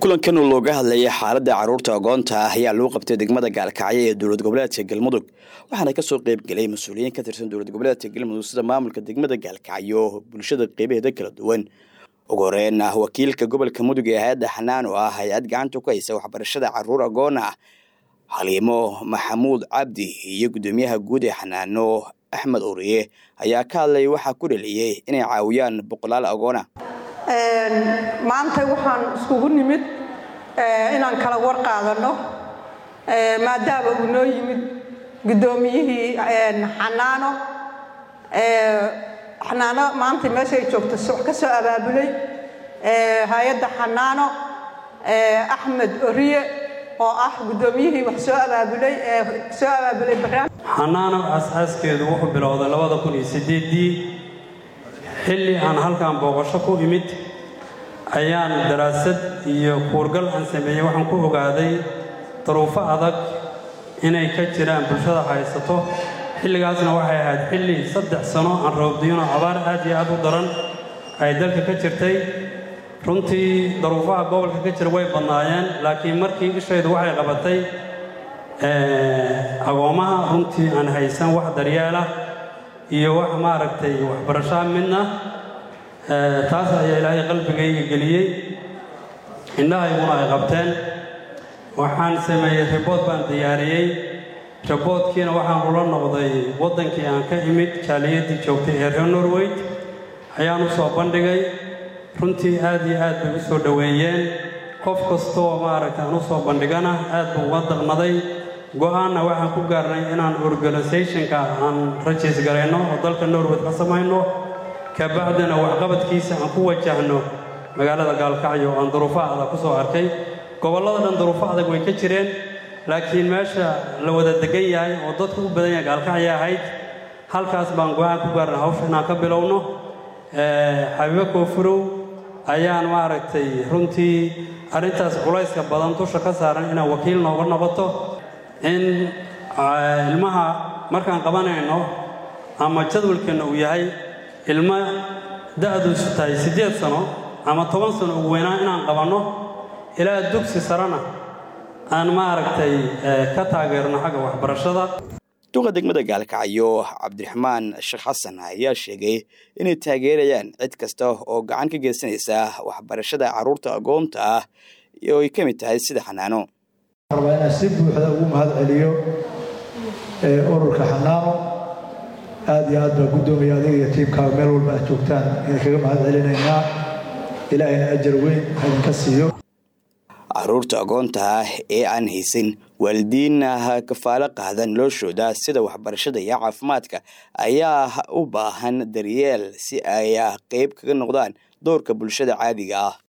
kulankan oo looga hadlayay xaaladda carruurta agoonta ah ayaa lagu qabtay degmada gaalkacyo ee dowlad goboleedka galmudug waxaana kasoo qayb gelay mas-uuliyiin ka tirsan dowlad goboleedka galmudug sida maamulka degmada gaalkacyo bulshada qeybaheeda kala duwan ugu horeyn ah wakiilka gobolka mudug ee hay-adda xanaan oo ah hay-ad gacanta ku haysa waxbarashada carruur agoon ah xaliimo maxamuud cabdi iyo guddoomiyaha guud ee xanaano axmed uriye ayaa ka hadlay waxaa ku dhaliyey inay caawiyaan boqolaal agoona maanta waxaan iskugu nimid inaan kala war qaadano maadaama uu noo yimid guddoomiyihii xanaano xanaano maanta meeshay joogto wax ka soo abaabulay hay-adda xanaano axmed oriye oo ah guddoomiyihii wax soo abaabulay soo abaabulay barnaamij xanaano aas-aaskeedu wuxuu bilowday labada kun iyo sideedii xilli aan halkan booqasho ku imid ayaan daraasad iyo kuurgal aan sameeyey waxaan ku ogaaday daruufo adag inay ka jiraan bulshada haysato xilligaasna waxay ahayd xilli saddex sano aan roobdiyano abaar aad iyo aad u daran ay dalka ka jirtay runtii daruufaha gobolka ka jira way badnaayeen laakiin markii ishaydu waxay qabatay agoommaha runtii aan haysan wax daryeelah iyo wax maaragtay waxbarashaa midna taas ayaa ilaahay qalbigayga geliyey indhahayguna ay qabteen waxaan sameeyey ribood baan diyaariyey riboodkiina waxaan ula noqday waddankii aan ka imid jaaliyadii joogtay ee reer norweyd ayaan u soo bandhigay runtii aad iyo aad bay u soo dhoweeyeen qof kastoo maaragtay aan u soo bandhigana aad buu uga daqnaday go-aanna waxaan ku gaarnay inaan organisationka aan rajiis garayno oo dalka norweyd ka samayno kabacdina waxqabadkiisa aan ku wajahno magaalada gaalkacyo aan duruufo adag ku soo arkay gobollada dhan duruufo adag way ka jireen laakiin meesha la wada degan yahay oo dadku u badan yahay gaalkacyo ahayd halkaas baan go-aan ku gaarnay hawsha inaan ka bilowno xabiibo koofurow ayaan maaragtay runtii arrintaas culayska badan dusha ka saaran inaan wakiil nooga noqoto in ilmaha markaan qabanayno ama jadwalkeenna uu yahay ilmo da-duusu tahay siddeed sano ama toban sano ugu weynaan inaan qabanno ilaa dugsi sarena aan maaragtay ka taageerno xagga waxbarashada duqa degmada gaalkacyo cabdiraxmaan sheekh xasan ayaa sheegay inay taageerayaan cid kasta oo gacan ka geysanaysa waxbarashada carruurta agoonta ah oo ay ka mid tahay sida xanaano rabaa inaan si buuxda ugu mahad celiyo ururka xanaano aad iyo aad baa guddoomiya adiga iyo tiimkaaga meel walba aad joogtaan idin kaga mahad celinaynaa ilaahayna ajar weyn ha idinka siiyo carruurta agoonta ah ee aan haysan waalidiinna kafaalo qaada noloshooda sida waxbarashada iyo caafimaadka ayaa u baahan daryeel si ay qeyb kaga noqdaan doorka bulshada caadiga ah